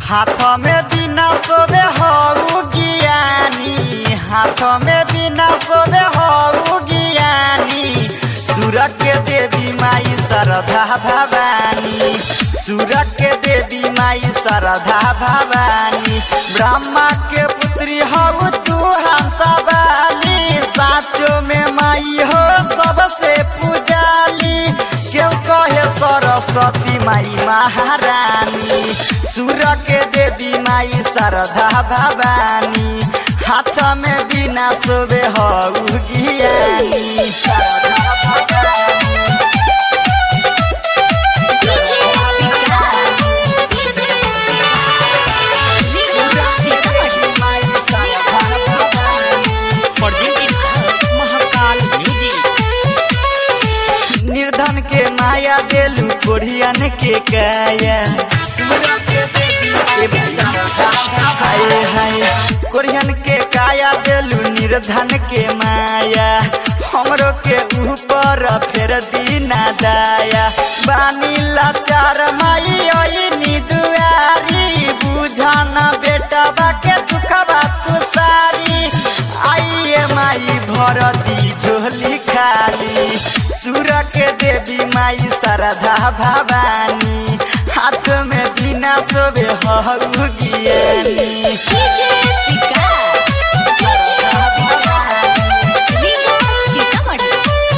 हाथ में बिना सोबे हऊ ज्ञानी हाथ में बिना सोबे हऊ ज्ञानी सुर के देवी माई शारदा भवानी सुर के देवी माई शारदा भवानी ब्रह्मा के पुत्री हऊ तू हंसवाली साचो में माई हो सबसे पूजाली क्यों कहे सरस्वती माई महारानी सुर के देवी माई शारदा भवानी हाथ में बिना सोबे हऊ ज्ञानी शारदा भवानी डीजे विकास डीजे विकास माई Sharda Bhawani presented by Mahakal Music. निर्धन के माया देलू कोढ़ियन के काया हाय हाय कोढ़ियन के काया देलू निर्धन के माया हमरो के ऊपर फेर दीना दाया बानी लाचार माई ओइनी दुआरी बुझन बेटा के दुखबा तू सारी आइए माई भर दी झोली खाली सुर के देवी माई शारदा भवानी हाथ में बिना सोबे हऊ ज्ञानी डीजे विकास डीजे विकास सीतामढ़ी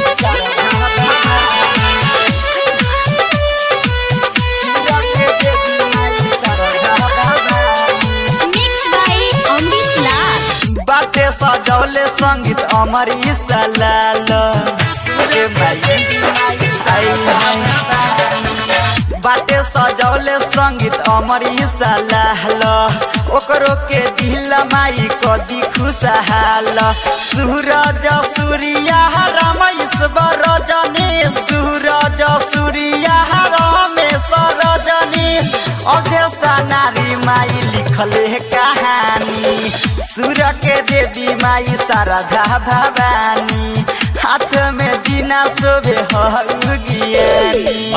सुर के देवी माई शारदा भवानी मिक्स बाय अमरीश लाल बाटे सजौले संगीत अमर सलाल सुरे माई आई हाय। बाटे सजौले संगीत अमर सलाल ओकरो के दिल माई कदी खुशहाल सूरज सूर्या रमेश्वर रजनी सूरज सूर्या रमेश रजनी अध्यक्षा नारी माई लिखले कहानी सुर के देवी माई शारदा भवानी हाथ में बिना सोबे हऊ ज्ञानी